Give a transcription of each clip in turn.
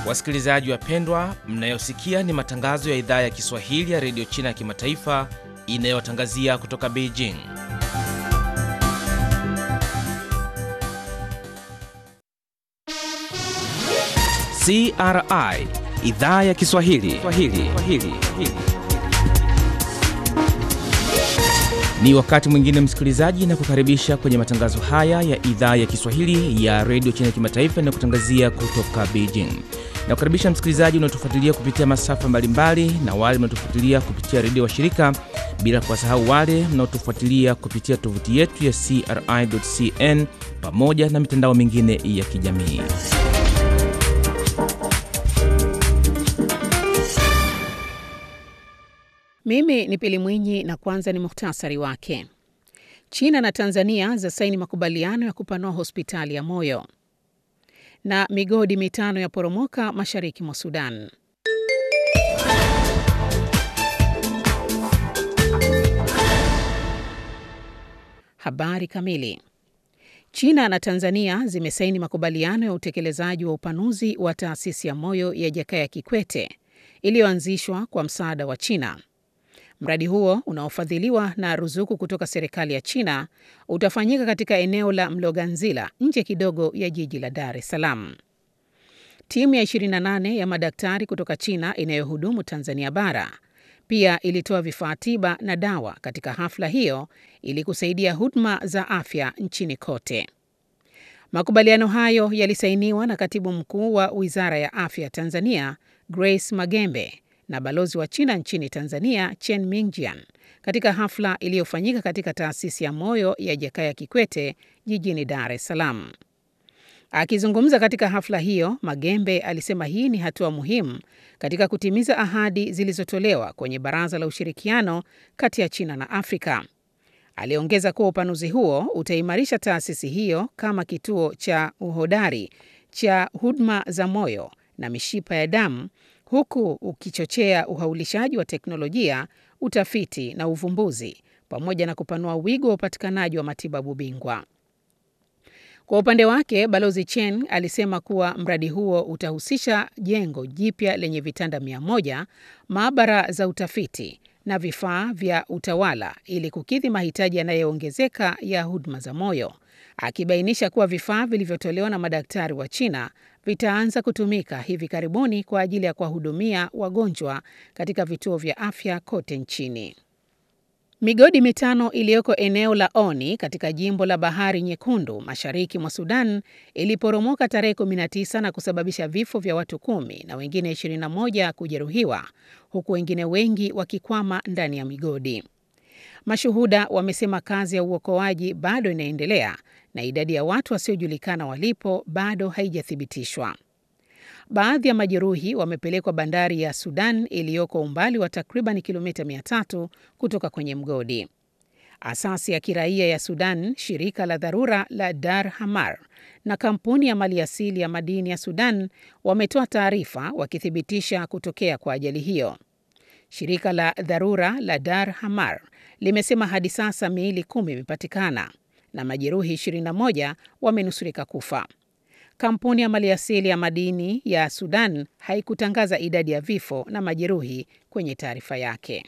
Wasikilizaji wapendwa, mnayosikia ni matangazo ya idhaa ya Kiswahili ya redio China ya kimataifa inayotangazia kutoka Beijing. CRI idhaa ya Kiswahili Swahili. Swahili. Ni wakati mwingine msikilizaji, na kukaribisha kwenye matangazo haya ya idhaa ya Kiswahili ya redio China ya kimataifa inayokutangazia kutoka Beijing. Na kukaribisha msikilizaji unaotufuatilia kupitia masafa mbalimbali na wale mnaotufuatilia kupitia redio wa shirika, bila kuwasahau wale mnaotufuatilia kupitia tovuti yetu ya CRI.cn pamoja na mitandao mingine ya kijamii. Mimi ni Pili Mwinyi na kwanza ni muhtasari wake. China na Tanzania za saini makubaliano ya kupanua hospitali ya moyo, na migodi mitano ya poromoka mashariki mwa Sudan. Habari kamili. China na Tanzania zimesaini makubaliano ya utekelezaji wa upanuzi wa taasisi ya moyo ya Jakaya Kikwete iliyoanzishwa kwa msaada wa China. Mradi huo unaofadhiliwa na ruzuku kutoka serikali ya China utafanyika katika eneo la Mloganzila nje kidogo ya jiji la Dar es Salaam. Timu ya 28 ya madaktari kutoka China inayohudumu Tanzania bara pia ilitoa vifaa tiba na dawa katika hafla hiyo ili kusaidia huduma za afya nchini kote. Makubaliano hayo yalisainiwa na Katibu Mkuu wa Wizara ya Afya Tanzania, Grace Magembe na balozi wa China nchini Tanzania Chen Mingjian katika hafla iliyofanyika katika taasisi ya moyo ya Jakaya Kikwete jijini Dar es Salaam. Akizungumza katika hafla hiyo, Magembe alisema hii ni hatua muhimu katika kutimiza ahadi zilizotolewa kwenye Baraza la Ushirikiano kati ya China na Afrika. Aliongeza kuwa upanuzi huo utaimarisha taasisi hiyo kama kituo cha uhodari cha huduma za moyo na mishipa ya damu huku ukichochea uhaulishaji wa teknolojia, utafiti na uvumbuzi pamoja na kupanua wigo wa upatikanaji wa matibabu bingwa. Kwa upande wake, Balozi Chen alisema kuwa mradi huo utahusisha jengo jipya lenye vitanda mia moja, maabara za utafiti na vifaa vya utawala ili kukidhi mahitaji yanayoongezeka ya huduma za moyo, akibainisha kuwa vifaa vilivyotolewa na madaktari wa China vitaanza kutumika hivi karibuni kwa ajili ya kuwahudumia wagonjwa katika vituo vya afya kote nchini. Migodi mitano iliyoko eneo la Oni katika jimbo la Bahari Nyekundu mashariki mwa Sudan iliporomoka tarehe 19 na kusababisha vifo vya watu kumi na wengine 21 kujeruhiwa huku wengine wengi wakikwama ndani ya migodi. Mashuhuda wamesema kazi ya uokoaji bado inaendelea na idadi ya watu wasiojulikana walipo bado haijathibitishwa. Baadhi ya majeruhi wamepelekwa bandari ya Sudan iliyoko umbali wa takriban kilomita 300 kutoka kwenye mgodi. Asasi ya kiraia ya Sudan, shirika la dharura la Dar Hamar na kampuni ya maliasili ya madini ya Sudan wametoa taarifa wakithibitisha kutokea kwa ajali hiyo. Shirika la dharura la Dar Hamar limesema hadi sasa miili kumi imepatikana na majeruhi 21 wamenusurika kufa. Kampuni ya maliasili ya madini ya Sudan haikutangaza idadi ya vifo na majeruhi kwenye taarifa yake.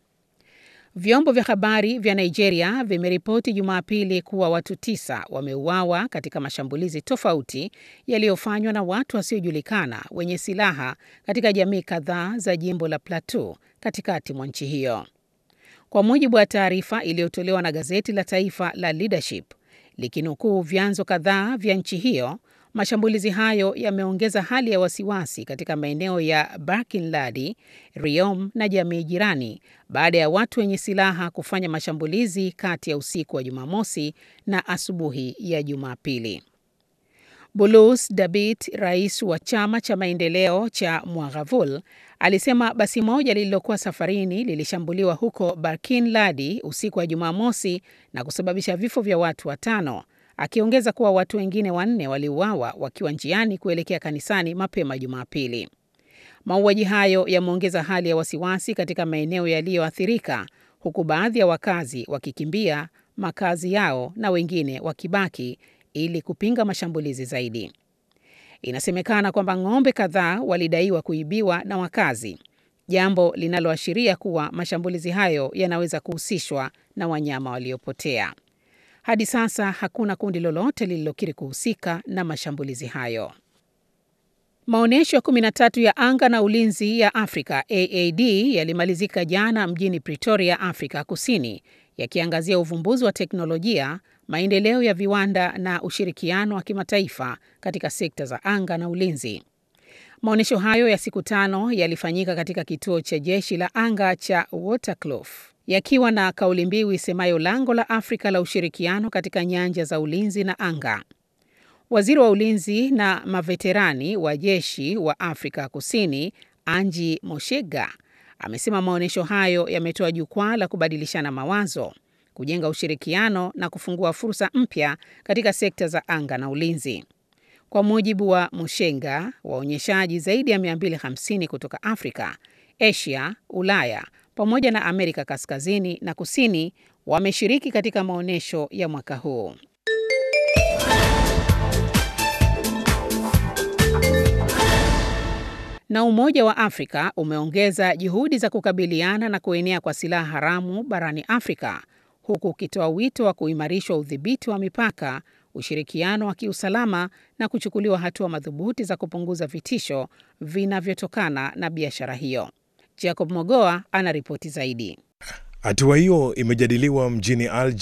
Vyombo vya habari vya Nigeria vimeripoti Jumapili kuwa watu tisa wameuawa katika mashambulizi tofauti yaliyofanywa na watu wasiojulikana wenye silaha katika jamii kadhaa za jimbo la Plateau katikati mwa nchi hiyo. Kwa mujibu wa taarifa iliyotolewa na gazeti la taifa la Leadership likinukuu vyanzo kadhaa vya nchi hiyo, mashambulizi hayo yameongeza hali ya wasiwasi katika maeneo ya Barkin Ladi, Riom na jamii jirani baada ya watu wenye silaha kufanya mashambulizi kati ya usiku wa Jumamosi na asubuhi ya Jumapili. Bulus Dabit, rais wa chama cha maendeleo cha Mwaghavul, alisema basi moja lililokuwa safarini lilishambuliwa huko Barkin Ladi usiku wa Jumamosi na kusababisha vifo vya watu watano, akiongeza kuwa watu wengine wanne waliuawa wakiwa njiani kuelekea kanisani mapema Jumapili. Mauaji hayo yameongeza hali ya wasiwasi katika maeneo yaliyoathirika, huku baadhi ya wakazi wakikimbia makazi yao na wengine wakibaki ili kupinga mashambulizi zaidi. Inasemekana kwamba ng'ombe kadhaa walidaiwa kuibiwa na wakazi, jambo linaloashiria kuwa mashambulizi hayo yanaweza kuhusishwa na wanyama waliopotea. Hadi sasa hakuna kundi lolote lililokiri kuhusika na mashambulizi hayo. Maonyesho ya 13 ya anga na ulinzi ya Afrika AAD yalimalizika jana mjini Pretoria, Afrika Kusini, yakiangazia uvumbuzi wa teknolojia, maendeleo ya viwanda na ushirikiano wa kimataifa katika sekta za anga na ulinzi. Maonyesho hayo ya siku tano yalifanyika katika kituo cha jeshi la anga cha Waterkloof yakiwa na kauli mbiu isemayo lango la Afrika la ushirikiano katika nyanja za ulinzi na anga. Waziri wa ulinzi na maveterani wa jeshi wa Afrika Kusini, Angie Motshekga, amesema maonyesho hayo yametoa jukwaa la kubadilishana mawazo, kujenga ushirikiano na kufungua fursa mpya katika sekta za anga na ulinzi. Kwa mujibu wa Motshekga, waonyeshaji zaidi ya 250 kutoka Afrika, Asia, Ulaya pamoja na Amerika Kaskazini na Kusini wameshiriki katika maonyesho ya mwaka huu. Na Umoja wa Afrika umeongeza juhudi za kukabiliana na kuenea kwa silaha haramu barani Afrika huku ukitoa wito wa kuimarishwa udhibiti wa mipaka, ushirikiano wa kiusalama na kuchukuliwa hatua madhubuti za kupunguza vitisho vinavyotokana na biashara hiyo. Jacob Mogoa ana ripoti zaidi. Hatua hiyo imejadiliwa mjini Algiers